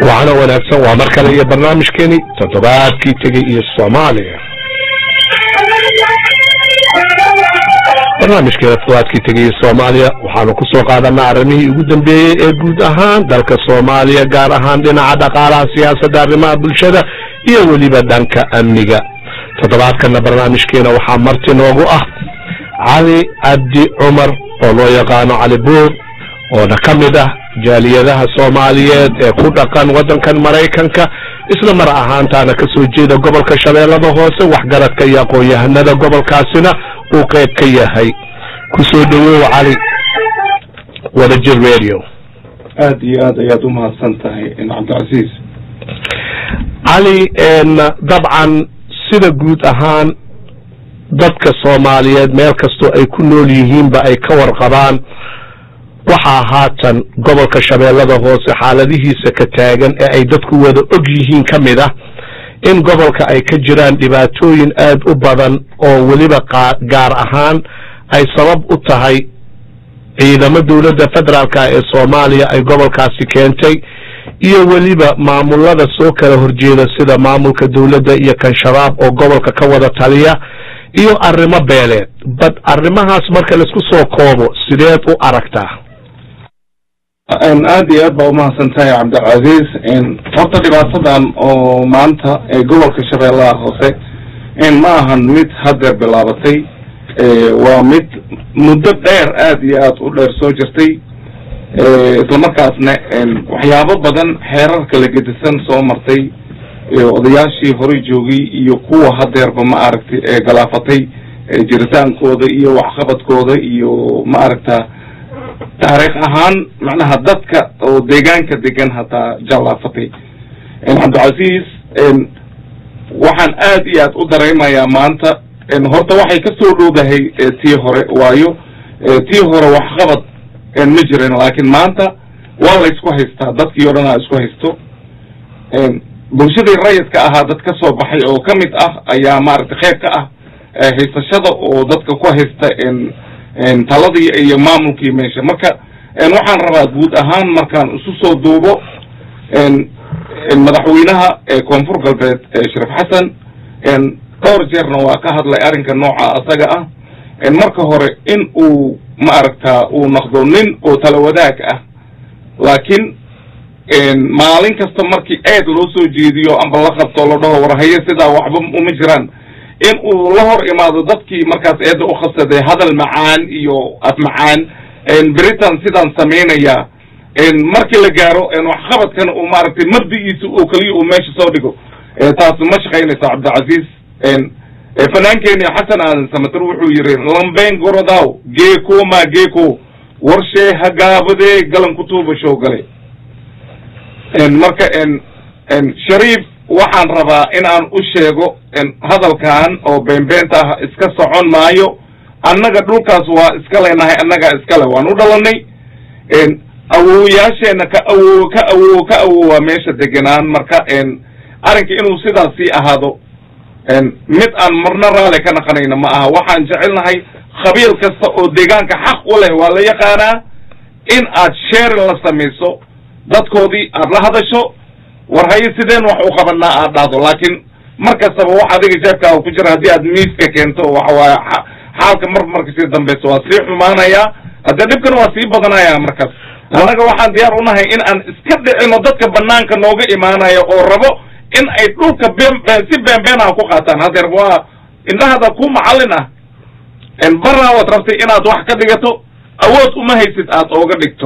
waxaana wanaagsan waa mar kale iyo barnaamijkeeni toddobaadkii tegey iyo soomaaliya barnaamijkeena toddobaadkii tegey iyo soomaaliya waxaanu ku soo qaadanaa arrimihii ugu dambeeyey ee guud ahaan dalka soomaaliya gaar ahaan dhinaca dhaqaalaha siyaasadda arrimaha bulshada iyo weliba dhanka amniga toddobaadkana barnaamijkeena waxaa marti noogu ah cali cabdi cumar oo loo yaqaano cali buur oona ka mid ah jaaliyadaha soomaaliyeed ee ku dhaqan waddankan maraykanka isla mar ahaantaana ka soo jeeda gobolka shabeellada hoose waxgaradka iyo aqoon-yahanada gobolkaasina uu qayb ka yahay ku soo dhawow cali wadajir radio aada iyo aad ayaad umahadsan tahay cabdicasiis cali dabcan sida guud ahaan dadka soomaaliyeed meel kastoo ay ku nool yihiinba ay ka warqabaan waxaa haatan gobolka shabeellada hoose xaaladihiisa ka taagan ee ay dadku wada og yihiin ka mid ah in gobolka ay ka jiraan dhibaatooyin aad u badan oo weliba gaar ahaan ay sabab u tahay ciidamo dowladda federaalka ee soomaaliya ay gobolkaasi keentay iyo weliba maamulada soo kala horjeeda sida maamulka dowladda iyo kan shabaab oo gobolka ka wada taliya iyo arrimo beeleed bad arrimahaas marka laisku soo koobo sideed u aragtaa aada iyo aad baa umahadsan tahay cabdilcaziz horta dhibaatadan oo maanta ee gobolka shabeellaha hoose ma ahan mid haddeer bilaabatay waa mid muddo dheer aada iyo aad u dheer soo jirtay islamarkaasna waxyaabo badan xeerarka la gedisan soo martay odayaashii horey joogay iyo kuwa haddeerba ma aragtay ee galaafatay jiritaankooda iyo waxqabadkooda iyo ma aragta taariikh ahaan macnaha dadka oo deegaanka degan hataa jallaafatay cabdilcasiis waxaan aad iyo aad u dareemayaa maanta horta waxay ka soo dhowdahay tii hore waayo tii hore waxqabad ma jirin laakiin maanta waa la isku haystaa dadkii o dhan a isku haysto bulshadii rayidka ahaa dad ka soo baxay oo ka mid ah ayaa maaragtay qayb ka ah haysashada oo dadka ku haysta taladii iyo maamulkii meesha marka waxaan rabaa guud ahaan markaan isu soo duubo madaxweynaha koonfur galbeed sharif xasan dhowr jeerna waa ka hadlay arrinka nooca asaga ah marka hore in uu ma aragtaa uu noqdo nin oo tala wadaag ah laakiin maalin kasta markii aad loo soo jeediyo amba la qabto la dhaho warhaye sidaa waxba uma jiraan in uu la hor imaado dadkii markaas eedda u khassaday hadal macaan iyo af macaan britain sidaan samaynaya markii la gaaro waxqabadkana uu maaragtay mabdigiisa oo keliya uu meesha soo dhigo taas ma shaqaynaysa cabdilcaziz fanaankeeni xasan aadan samater wuxuu yiri lambeyn gorodaw geeko ma geeko warshee hagaabadee galan kutuuba show gale marka shariif waxaan rabaa in aan u sheego hadalkan oo beenbeenta ah iska socon maayo annaga dhulkaas waa iska leenahay annagaa iskale waan u dhalanay awowayaasheena ka awo ka awo ka awowaa meesha degenaan marka arrinka inuu sidaas sii ahaado mid aan marna raali ka naqanayna ma aha waxaan jecelnahay khabiil kasta oo deegaanka xaq u leh waa la yaqaanaa in aad sheerin la samayso dadkoodii aad la hadasho war haye sideen wax u qabanaa aad dhahdo laakiin mar kastaba wax adiga jeebkaaga ku jira haddii aad miiska keento waxawaaya xaalka mar marka sii dambeyso waa sii xumaanayaa haddee dhibkan waa sii badanaya markaas annaga waxaan diyaar unahay in aan iska dhicino dadka banaanka nooga imaanaya oo rabo in ay dhulka been si beenbeenaha ku qaataan hadeer waa indhahada ku macallin ah baraa waad rabtay inaad wax ka dhigato awood uma haysid aad ooga dhigto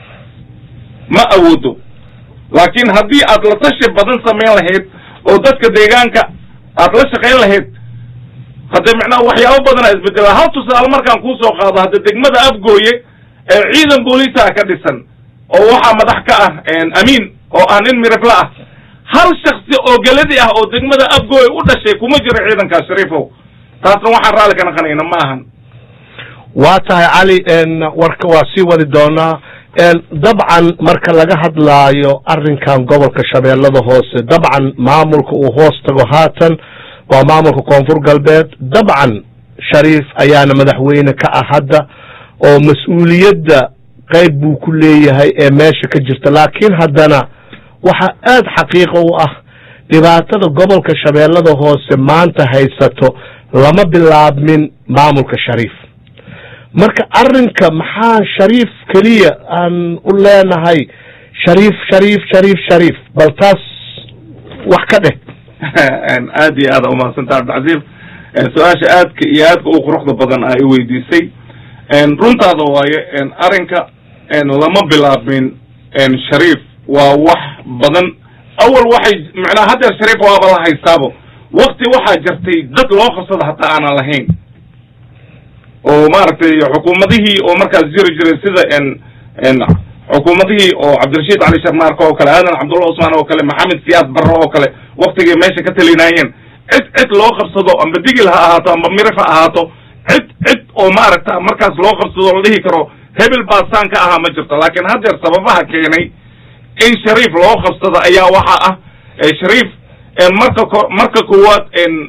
ma awoodo laakiin haddii aad la tashi badan samayn lahayd oo dadka deegaanka aad la shaqayn lahayd hadde macnaha waxyaabo badana isbedela hal tusaale markaan kuusoo qaado hadde degmada afgooye ee ciidan booliisaa ka dhisan oo waxaa madax ka ah amiin oo ah nin mirifla ah hal shaksi oo geladi ah oo degmada afgooye u dhashay kuma jiro ciidankaas shariifow taasna waxaan raalli ka naqanayna ma ahan waa tahay cali warka waa sii wadi doonaa dabcan marka laga hadlaayo arrinkan gobolka shabeellada hoose dabcan maamulka uu hoos tago haatan waa maamulka koonfur galbeed dabcan shariif ayaana madaxweyne ka ah hadda oo mas-uuliyadda qayb buu ku leeyahay ee meesha ka jirta laakiin haddana waxaa aada xaqiiqo u ah dhibaatada gobolka shabeellada hoose maanta haysato lama bilaabmin maamulka shariif marka arrinka maxaa shariif keliya aan u leenahay shariif shariif shariif shariif bal taas wax ka dheh aad iyo aada umahadsantaa cabdicasiif su-aasha aadka iyo aadka u quruxda badan aa i weydiisay runtaada waaye arrinka lama bilaabmin shariif waa wax badan awal waxay macnaha haddeer shariif waaba la haystaabo wakti waxaa jirtay dad loo qabsada hataa aanan lahayn oo maaragtay xukuumadihii oo markaas jiri jiray sida xukuumadihii oo cabdirashiid cali sharmaarka oo kale aadan cabdulla cusmaan oo kale maxamed siyaad barre oo kale waktigay meesha ka talinaayeen cid cid loo qabsado amba digil ha ahaato amba mirif ha ahaato cid cid oo maaragta markaas loo qabsado la dhihi karo hebel baasaan ka ahaa ma jirto laakiin haddeer sababaha keenay in shariif loo qabsado ayaa waxa ah shariif marka ko marka koowaad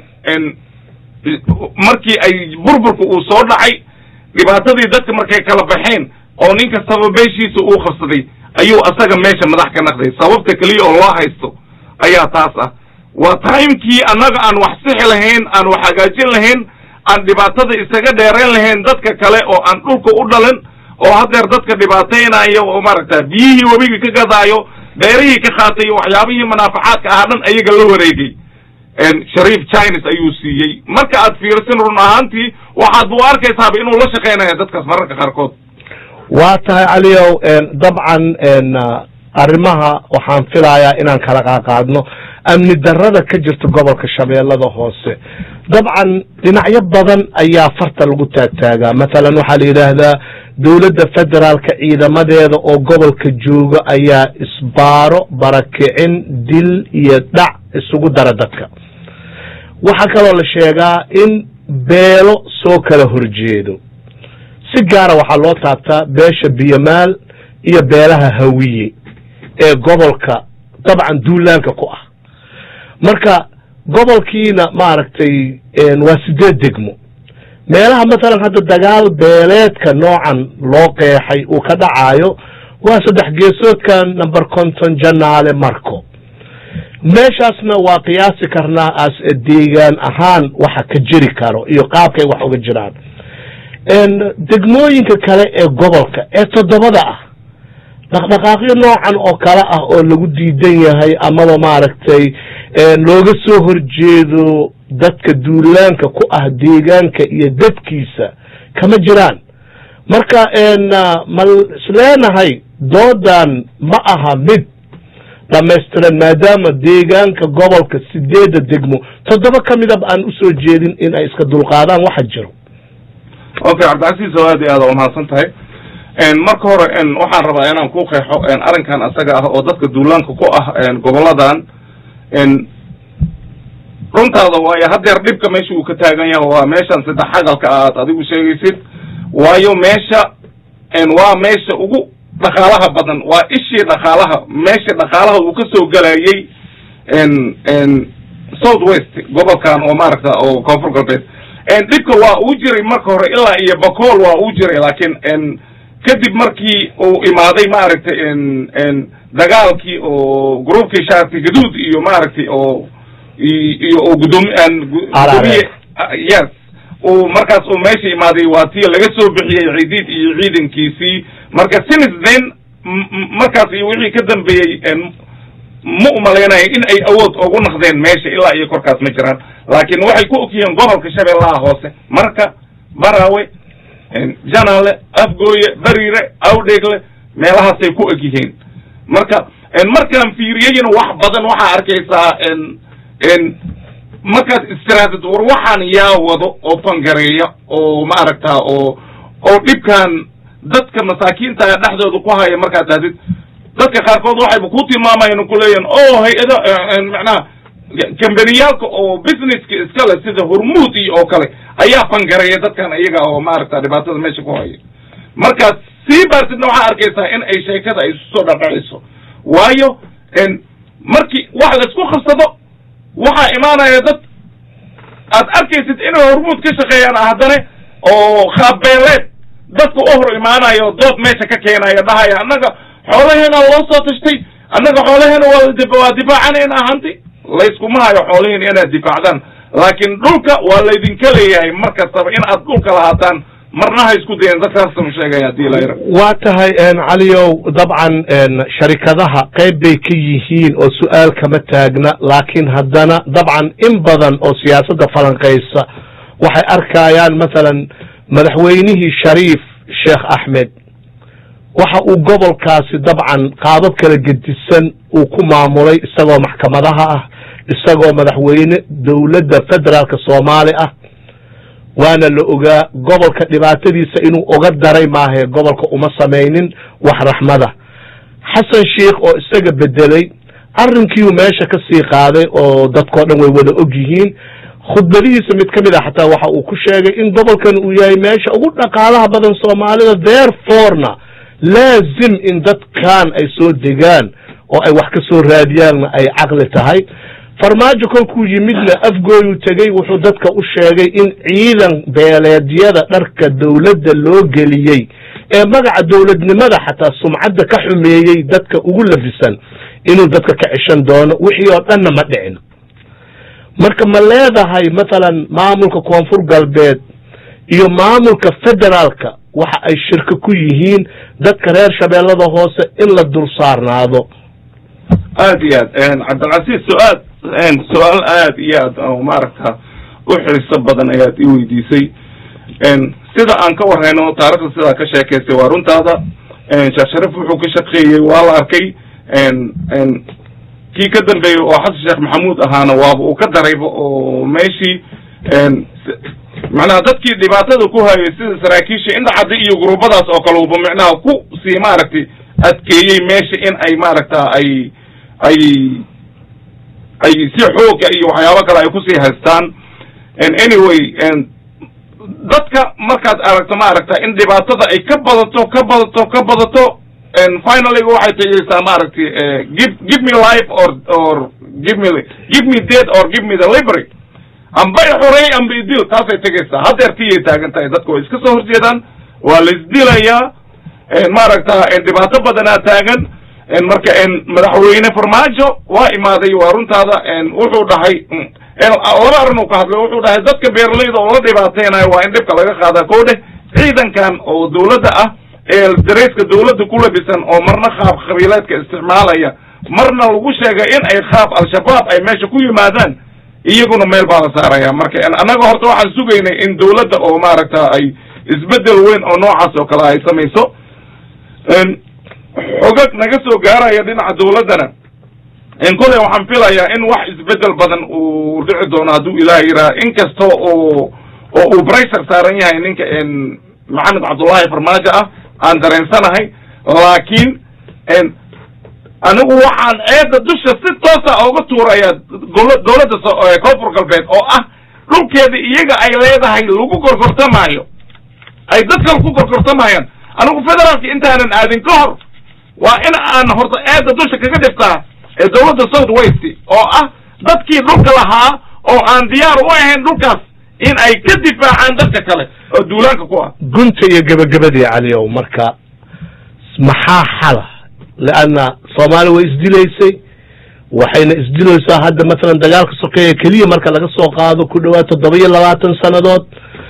markii ay burburka uu soo dhacay dhibaatadii dadka markay kala baxeen oo nin kastaba beeshiisa uu qabsaday ayuu asaga meesha madax ka naqday sababta keliya oo loo haysto ayaa taas ah waa timekii annaga aan wax sixi lahayn aan wax hagaajin lahayn aan dhibaatada isaga dheerayn lahayn dadka kale oo aan dhulka u dhalin oo haddeer dadka dhibaataynayo oo maaragta biyihii webigii ka gadaayo beerihii ka qaatay waxyaabihii manaafacaadka ahaa dhan ayaga la wareegay shariif chines ayuu siiyey marka aad fiirsin run ahaantii waxaad u arkaysaaba inuu la shaqaynaya dadkaas mararka qaarkood waa tahay caliyow dabcan arrimaha waxaan filayaa inaan kala qaaqaadno amni darrada ka jirta gobolka shabeellada hoose dabcan dhinacyo badan ayaa farta lagu taagtaagaa mathalan waxaa la yidhaahdaa dowladda federaalka ciidamadeeda oo gobolka jooga ayaa isbaaro barakicin dil iyo dhac isugu dara dadka waxaa kaloo la sheegaa in beelo soo kala horjeedo si gaara waxaa loo taabtaa beesha biyamaal iyo beelaha hawiye ee gobolka dabcan duulaanka ku ah marka gobolkiina maaragtay waa sideed degmo meelaha mathalan hadda dagaal beeleedka noocan loo qeexay uu ka dhacaayo waa saddex geesoodka number conton janaale marco meeshaasna waa qiyaasi karnaa as deegaan ahaan waxa ka jiri karo iyo qaabkay wax uga jiraan degmooyinka kale ee gobolka ee toddobada ah dhaqdhaqaaqyo noocan oo kale ah oo lagu diidan yahay amaba maaragtay looga soo horjeedo dadka duulaanka ku ah deegaanka iyo dadkiisa kama jiraan marka ma isleenahay doodan ma aha mid dhamaystiran maadaama deegaanka gobolka sideedda degmo toddoba ka midaba aan usoo jeedin in ay iska dulqaadaan waxa jiro okay cabdicasiis oo aad iyo aad umahadsan tahay marka hore waxaan rabaa inaan ku qeexo arrinkan asaga ah oo dadka duulaanka ku ah goboladan runtaada waayo haddeer dhibka meesha uu ka taagan yahay waa meeshan saddex xagalka aad adigu sheegaysid waayo meesha waa meesha ugu dhaqaalaha badan waa ishii dhaqaalaha meesha dhaqaalaha uu ka soo gelayay south west gobolkan oo maaragta oo koonfur galbeed dhibka waa uu jiray marka hore ilaa iyo bacool waa uu jiray laakiin kadib markii uu imaaday maaragtay dagaalkii oo groupkii shaarti gaduud iyo maaragtay oo iyo oo gudoomi gudoomiye yes uu markaas uu meesha imaaday waa tii laga soo bixiyey ciidiid iyo ciidankiisii marka since then markaas iyo wixii ka dambeeyey ma umalaynaya in ay awood ugu naqdeen meesha ilaa iyo korkaas ma jiraan laakiin waxay ku ogyihiin gobolka shabeellaha hoose marka baraawe janaale afgooye bariire awdheegle meelahaasay ku og yihiin marka markaan fiiriyeyna wax badan waxaa arkaysaa markaad istiraadad war waxaan yaa wado oo fangareeya oo maaragta oo oo dhibkan dadka masaakiinta dhexdooda ku haya markaad dhahdid dadka qaarkood waxayba ku tilmaamayaan kuleeyahin o hay-ada macnaha kambaniyaalka oo businesska iskale sida hormuud iyo oo kale ayaa fangareeya dadkan iyaga oo maaragta dhibaatada meesha ku haya markaad sii baartidna waxaa arkaysaa in ay sheekada ay isu soo dhadhacayso waayo markii wax laisku qabsado waxaa imaanaya dad aad arkaysid inay hormuud ka shaqeeyaan haddana oo khaabeeleed dadka u hor imaanayo dood meesha ka keenaya dhahaya annaga xoolaheena loo soo tashtay annaga xoolaheena waa waa difaacanayna hanti layskuma hayo xoolihiina inaad difaacdaan laakiin dhulka waa laydinka leeyahay mar kastaba in aad dhulka lahaataan marna ha isku dayen dadkaasanu sheegaya hadii layra waa tahay caliyow dabcan sharikadaha qayb bay ka yihiin oo su-aal kama taagna laakiin haddana dabcan in badan oo siyaasadda falanqaysa waxay arkayaan masalan madaxweynihii shariif sheekh axmed waxa uu gobolkaasi dabcan qaabab kala gedisan uu ku maamulay isagoo maxkamadaha ah isagoo madaxweyne dowladda federaalka soomaali ah waana la ogaa gobolka dhibaatadiisa inuu oga daray maahae gobolka uma samaynin wax raxmada xasan sheikh oo isaga bedelay arrinkiiu meesha ka sii qaaday oo dadkao dhan way wada og yihiin khudbadihiisa mid ka mid a xataa waxa uu ku sheegay in gobolkan uu yahay meesha ugu dhaqaalaha badan soomaalida therefore-na laazim in dadkan ay soo degaan oo ay wax ka soo raadiyaanna ay caqli tahay farmaajo kolkuu yimidna afgooyuu tegey wuxuu dadka u sheegay in ciidan beeleedyada dharka dowladda loo geliyey ee magaca dowladnimada xataa sumcadda ka xumeeyey dadka ugu labisan inuu dadka ka ceshan doono wixii oo dhanna ma dhicin marka ma leedahay mathalan maamulka koonfur galbeed iyo maamulka federaalka waxa ay shirka ku yihiin dadka reer shabeellada hoose in la dul saarnaado aad iyo aad cabdilcasiis su-aal su-aal aad iyo aad maaragta u xiiso badan ayaad i weydiisay sida aan ka warhayno taarikhda sidaa ka sheekaysay waa runtaada sheekh sharif wuxuu ka shaqeeyey waa la arkay kii ka dambeeyey oo xasan sheekh maxamuud ahaana waaba uu ka darayba oo meeshii macnaha dadkii dhibaatada ku hayay sida saraakiisha indhacaddi iyo gurubadaas oo kale uba micnaha ku sii maaragtay adkeeyey meesha in ay maaragta ay ay ay si xooga iyo waxyaabo kale ay kusii haystaan anyway dadka markaad aragto maaragta in dhibaatada ay ka badato ka badato ka badato finally waxay tegeysaa maaragtay give give me life or or give me give me dead or give me the liberty amba i xurey amba idil taasay tegaysaa haddeer tiyay taagan tahay dadka way iska soo horjeedaan waa la isdilayaa maaragta dhibaato badanaa taagan marka madaxweyne farmaajo waa imaaday waa runtaada wuxuu dhahay laba arrin uu ka hadlay wuxuu dhahay dadka beeralayda oo la dhibaateynayo waa in dhibka laga qaadaa ko dheh ciidankan oo dawladda ah ee darayska dawladda ku labisan oo marna qaab qabiileedka isticmaalaya marna lagu sheegay in ay qaab al-shabaab ay meesha ku yimaadaan iyaguna meel baa la saaraya marka annaga horta waxaan sugaynay in dawladda oo maaragta ay isbedel weyn oo noocaas oo kale ay samayso xogag naga soo gaaraya dhinaca dawladdana koley waxaan filayaa in wax isbedel badan uu dhici doono hadduu ilaah yiraha inkasta oo oo uu bressure saaran yahay ninka maxamed cabdullaahi farmaajo ah aan dareensanahay laakiin anigu waxaan eedda dusha si toosa oga tuuraya dawladda koonfur galbeed oo ah dhulkeeda iyaga ay leedahay lagu gorgortamaayo ay dad kale ku gorgortamayaan anigu federaalka intaanan aadin ka hor waa in aan horta eedda dusha kaga dhiftaa ee dawladda south west oo ah dadkii dhulka lahaa oo aan diyaar u ahayn dhulkaas in ay ka difaacaan dadka kale oo duulaanka ku ah gunta iyo gebagabadii caliyow marka maxaa xala leanna soomaaliya way isdilaysay waxayna isdilaysaa hadda masalan dagaalka sokeeya keliya marka laga soo qaado ku dhawaad toddoba iyo labaatan sannadood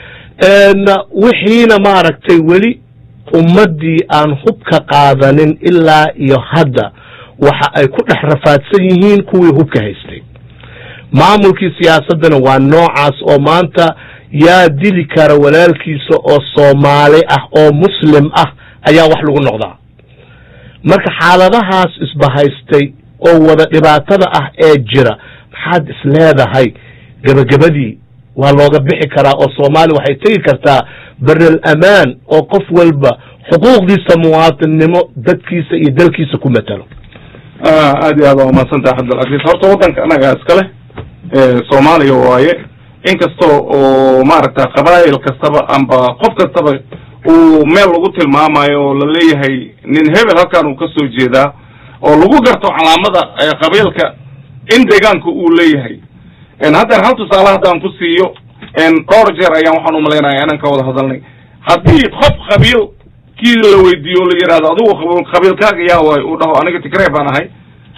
wixiina maaragtay weli ummaddii aan hubka qaadanin ilaa iyo hadda waxa ay ku dhex rafaadsan yihiin kuwii hubka haystay maamulkii siyaasaddana waa noocaas oo maanta yaa dili kara walaalkiisa oo soomaali ah oo muslim ah ayaa wax lagu noqdaa marka xaaladahaas isbahaystay oo wada dhibaatada ah ee jira maxaad is leedahay gebagabadii waa looga bixi karaa oo soomaaliya waxay tegi kartaa berel amaan oo qof walba xuquuqdiisa muwaatinnimo dadkiisa iyo dalkiisa ku matalo aad iyo aad waa umahadsantaha cabdilcaziz horta waddanka anaga iskale soomaaliya waaye inkasta oo maaragta qabaa'il kastaba amba qof kastaba uu meel lagu tilmaamayo oo la leeyahay nin hebel halkan uu ka soo jeedaa oo lagu garto calaamada qabiilka in deegaanka uu leeyahay haddeer hal tusaale haddaan ku siiyo dhowr jeer ayaan waxaan umalaynaya inaan ka wada hadalnay haddii qof qabiil kii la weydiiyo la yidhahdo adigu qabiilkaaga yaa waay uu dhaho aniga tigrey baan ahay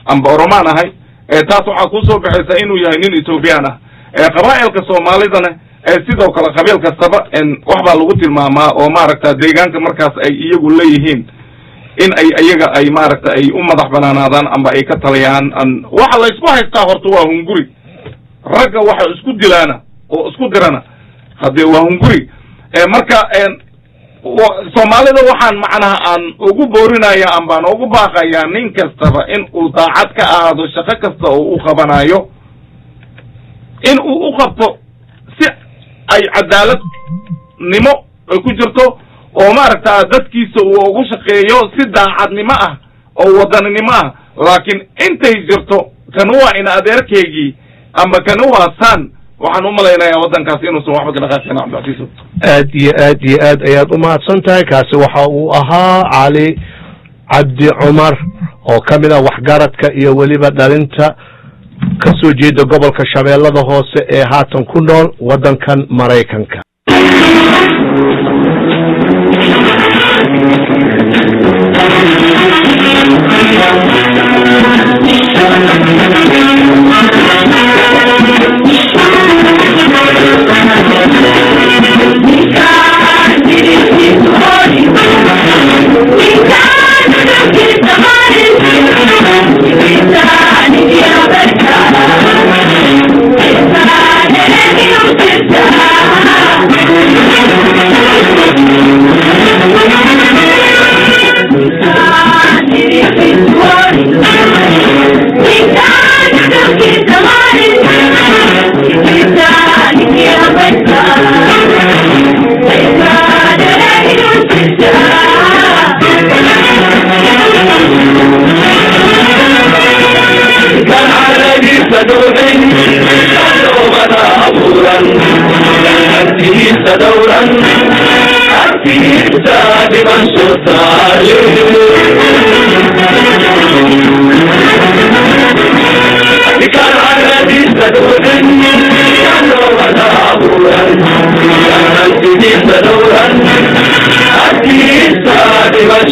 amba oromaan ahay taas waxaa kusoo baxaysa inuu yahay nin ethoobiyan ah qabaa'ilka soomaalidana sidoo kale qabiil kastaba wax baa lagu tilmaamaa oo maaragta deegaanka markaas ay iyagu leeyihiin in ay iyaga ay maaragta ay u madax banaanaadaan amba ay ka taliyaan waxa la isku haystaa horta waa hunguri ragga waxa isku dilaana oo isku dirana haddee waa hunguri marka soomaalida waxaan macnaha aan ugu boorinaya ambaan ugu baaqayaa nin kastaba in uu daacad ka ahaado shaqo kasta oo u qabanayo in uu u qabto si ay cadaaladnimo ay ku jirto oo maaragta dadkiisa uu ugu shaqeeyo si daacadnimo ah oo wadaninimo ah laakiin intay jirto kan waa in adeerkeygii amba kan waa san waxaan u malaynayaa waddankaasi inuusan waxba ka dhaqaaqin cabdicasiiso aad iyo aad iyo aad ayaad umahadsan tahay kaasi waxa uu ahaa cali cabdi cumar oo ka mid ah waxgaradka iyo weliba dhalinta ka soo jeeda gobolka shabeellada hoose ee haatan ku nool waddankan maraykanka دورا أكيد دائما كان على دور كان ولا أبورا كان الجديد دورا أكيد دائما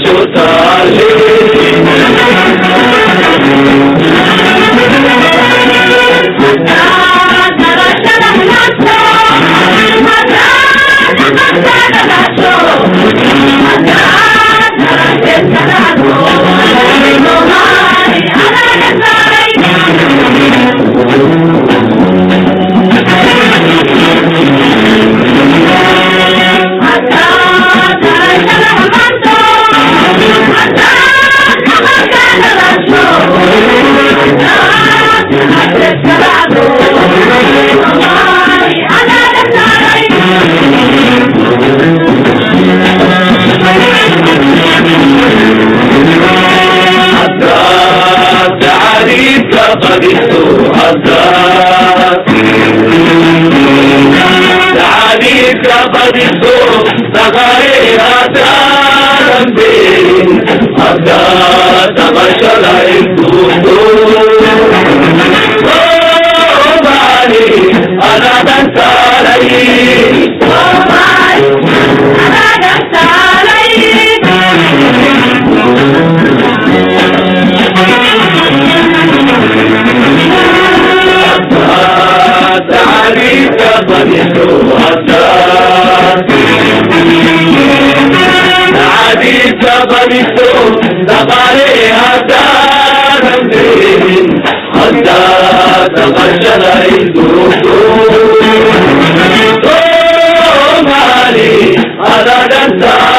Somali, Adadanta,